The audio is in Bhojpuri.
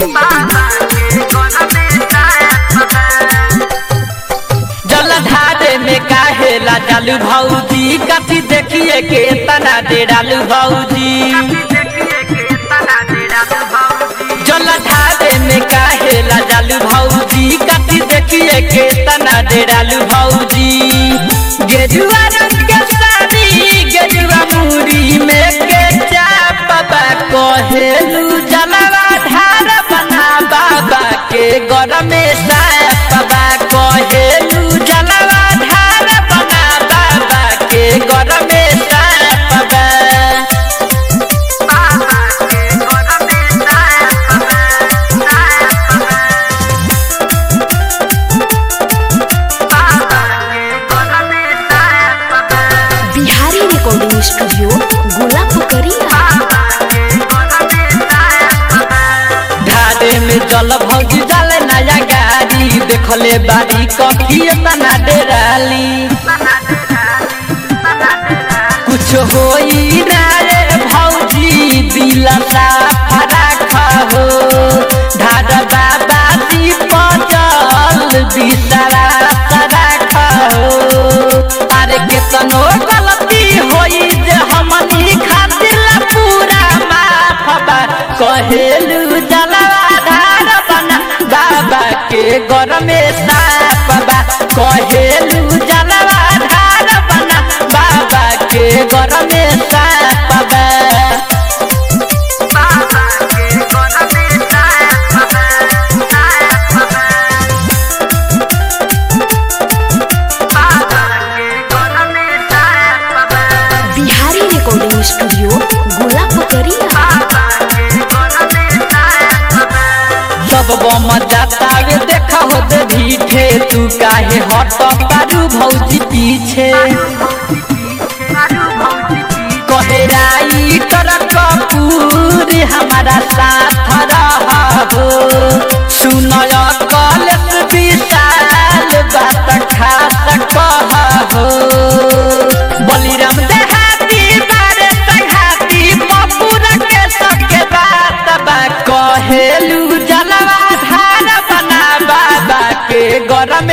जलधारे में काहेला जालू भौजी कथी देखिए के तना डेरालू भौजी जलधारे में काहेला जालू भौजी कथी देखिए के तना डेरालू भौजी गेजुआ रंग के साड़ी गेजुआ मुरी में के चापबा कहेलू जलवा धार बना बाबा के गरमे सापबा कहेलू जलवा धार बना बाबा के गरमे सापबा बिहारी रिकॉर्डिंग स्टूडियो गोला पोखरिया ढाडे में जल भौजी डाले नया गाड़ी देखले बारी कथी तना डेराली कुछ होई ना रे भौजी दिल साफ राखा हो ढाड बाबा दीप जल बिसरा राखा हो अरे केतनो गलती होई जे हमनी खातिर पूरा माफ बा कहेलू जलवा धार बना बाबा के गरमे साफ बा कहेलू जलवा धार बना बाबा के गरमे साफ बा बिहारी रिकॉर्डिंग स्टूडियो गोला पोखरिया सब बम जातावे देखा हो दे भीठे तू काहे हट पारू भौजी पीछे कहेराई तर कपूर हमारा साथ रहो सुनय कलस विशाल बात खास कहो बलिराम देहाती बारे संघाती मपुर के सबके बात बा कहेलू जलवा धार बना बाबा के गरम